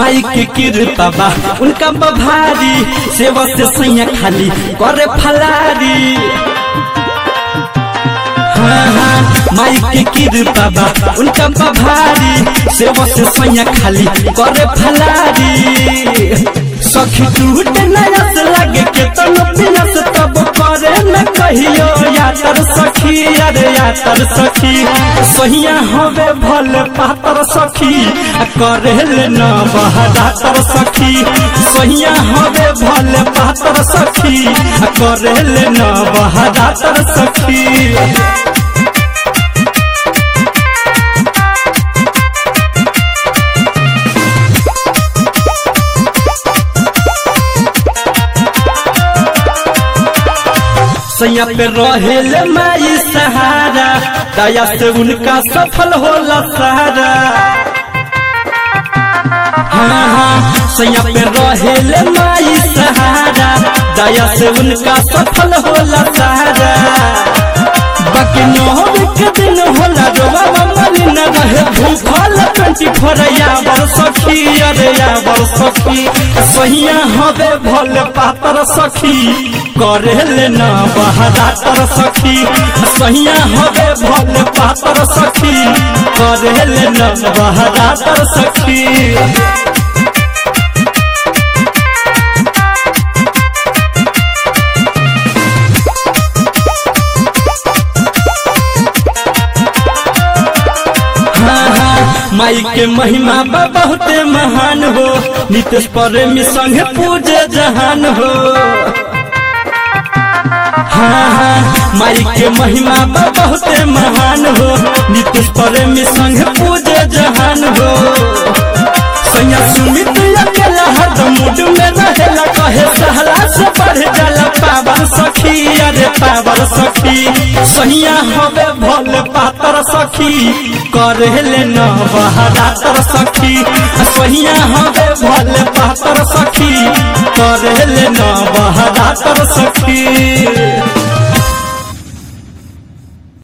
माई के कृपा बा उनका बभारी सेवा से सैया खाली करे फलारी हाँ, हाँ, माई के कृपा बा उनका बभारी सेवा से सैया खाली करे फलारी सखी टूट नयस लगे के तन पिनस तब करे न कहियो यातर सखी अरे यातर सखी सहिया हवे भल पातर सखी आ करे ले न बहदातर सखी सहिया हवे भल पातर सखी आ करे ले न बहदातर सखी सैया पे रहेले माई सहारा दया से उनका सफल होला सहारा हाँ हाँ सैया पे रहेले माई सहारा दया से उनका सफल होला सहारा बाकी नौर के दिन होला रोवा मनी न रहे भूखल ट्वेंटी फोर यावर सखी अरे यावर सखी सहिया हवे भल पातर सखी करे ले न बहदातर सखी सहिया हवे भल पातर सखी करे ले न बहदातर सखी हाँ, हाँ, माई के महिमा बा बहुते महान हो नितेश प्रेमी संगे पूजे जहान हो हाँ हाँ माई के महिमा बा बहुते महान हो नितेश प्रेमी संगे पूजे जहान हो सैया सुमित अकेला हरदम मूड में रहेला कहे सहला से बढ़ जाला पावर सखी अरे पावर सखी सैया हवे भोले पातर सखी करे ले न बहदातर सखी सैया हवे भोले पातर सखी करे ले न बहदातर सखी